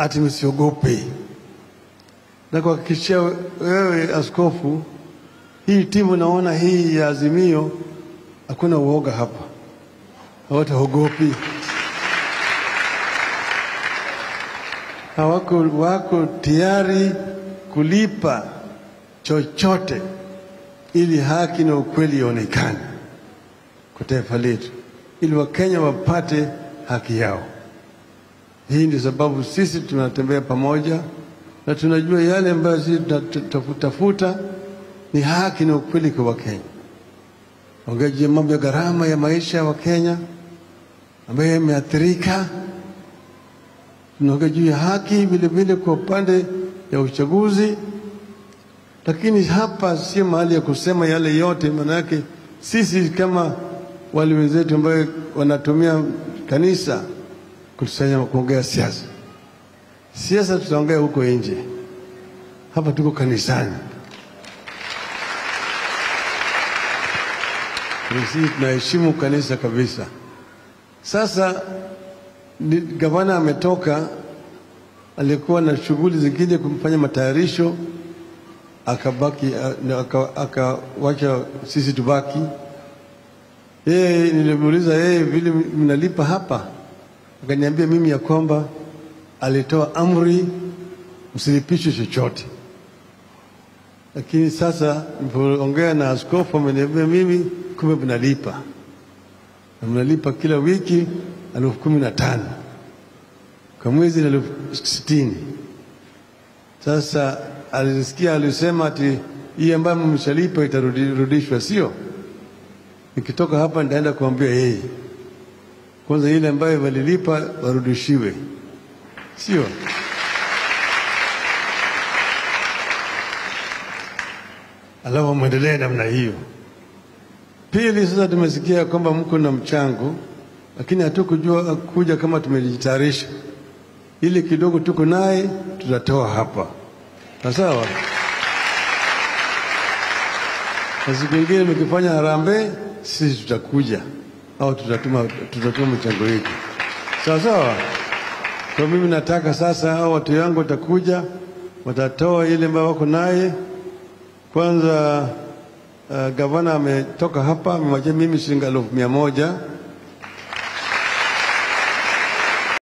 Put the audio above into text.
ati msiogope. Na kuhakikishia wewe askofu, hii timu naona hii ya Azimio hakuna uoga hapa, hawataogopi. Hawako wako tayari kulipa chochote ili haki na ukweli ionekane kwa taifa letu, ili Wakenya wapate haki yao. Hii ndio sababu sisi tunatembea pamoja na tunajua yale ambayo sisi tunatafuta ni haki na ukweli kwa Wakenya. Ongea juu ya mambo ya gharama ya maisha ya Wakenya ambayo yameathirika. Tunaongea juu ya haki vile vile kwa upande ya uchaguzi, lakini hapa sio mahali ya kusema yale yote, maana yake sisi kama wale wenzetu ambayo wanatumia kanisa kutusanya kuongea siasa. Siasa tutaongea huko nje, hapa tuko kanisani. Sisi tunaheshimu kanisa kabisa. Sasa ni, gavana ametoka, alikuwa na shughuli zingine kumfanya matayarisho, akabaki akawacha aka, sisi tubaki. Yeye nilimuuliza yeye vile mnalipa hapa, akaniambia mimi ya kwamba alitoa amri msilipishwe chochote, lakini sasa nilipoongea na askofu ameniambia mimi kumbe mnalipa na mnalipa kila wiki elfu kumi na tano kwa mwezi na elfu sitini. Sasa alisikia alisema ati hii ambayo mshalipa itarudishwa, sio? Nikitoka hapa nitaenda kuambia yeye kwanza, ile ambayo walilipa warudishiwe, sio? Alafu mwendelee namna hiyo. Pili, sasa tumesikia kwamba mko na mchango, lakini hatukujua kuja kama tumejitayarisha. Ile kidogo tuko naye tutatoa hapa, na sawa. Na siku ingine mkifanya harambee, sisi tutakuja au tutatuma, tutatuma mchango wetu, sawa sawa. Kwa mimi nataka sasa hao watu wangu watakuja, watatoa ile ambayo wako naye kwanza. Uh, gavana ametoka hapa amemwachia mimi shilingi elfu mia moja